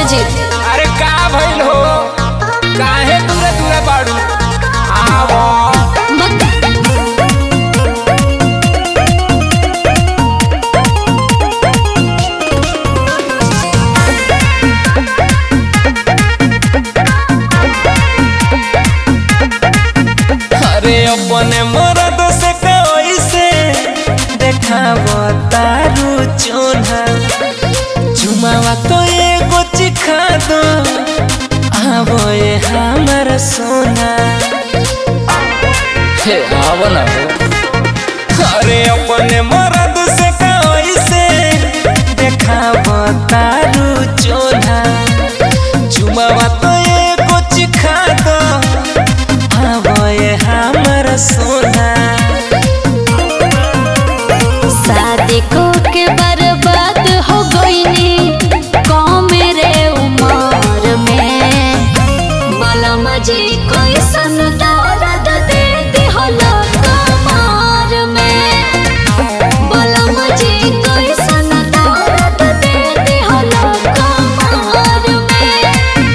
जी अरे का भइल हो काहे दूरे दूरे बाड़ू आवो अरे अपने मरद से कैसे देखाव तारू चोना झुमावा तो एगो चिखा दो आवो ये हमर सोना हे आवो ना हो अरे अपने मरद से कैसे देखाव तारू चोना झुमावा तो एगो चिखा दो आवो ये हमर सोना शादी को के बर्बाद हो गईनी कम रे उम्र में बलम जी कोई सन दर्द दे दिहलो कमर में बलम जी कोई सन दर्द दे दिहलो कमर में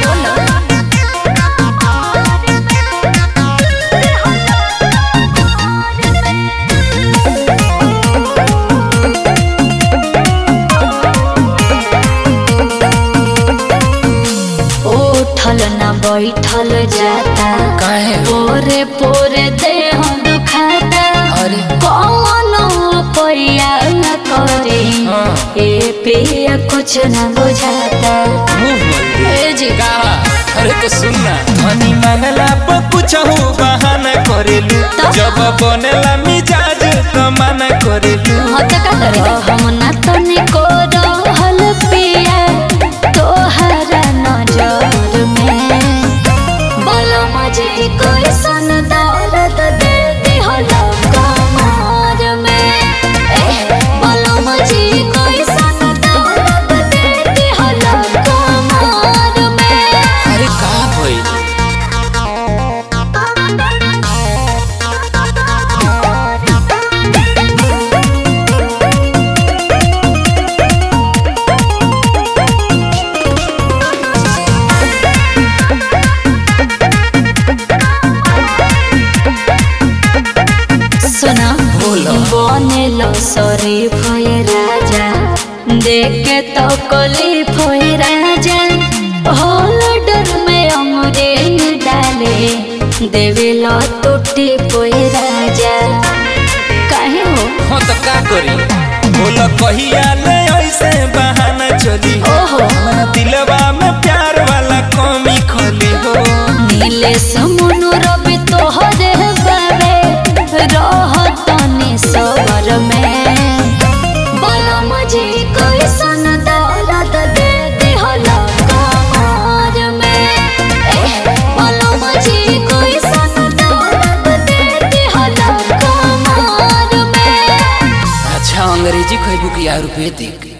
उठल न बैठल जाता काहे हो? पोरे पोरे देह दुखाता अरे। कौन पैया न करे हाँ। ए पिया कुछ न बुझाता मुंह मंदिर ए जी कहा अरे तो सुनना धनी मांगला पर कुछ हो बहाना करेलू तो? जब बनेला मिजाज तो मना करेलू हते का करे हम ना तनिको रहल पिया तोहरा नजर में बलम जी कोई सन दर्द दे दिहलो कमर में ए, बलम जी कोई सन दर्द दे दिहलो कमर में अरे का भइल सुना बोलो। बनेलो शरीफ होए राजा देख के तो कली फोए राजा होल्डर में अमरे डाले देवेलो टूटी पोए राजा काहे हो हो तो का करी बोलो कहिया ले ऐसे बहाना चली ओहो हमरा दिलवा में प्यार वाला कमी खोली हो नीले समुनु रवि तोहरे बाबे रह तनी सबर में बलम जी कोई सन दौलत दे दिहलो कमर में ए, बलम जी कोई सन दौलत दे दिहलो कमर में अच्छा अंग्रेजी खैबू की आयुर्वेदिक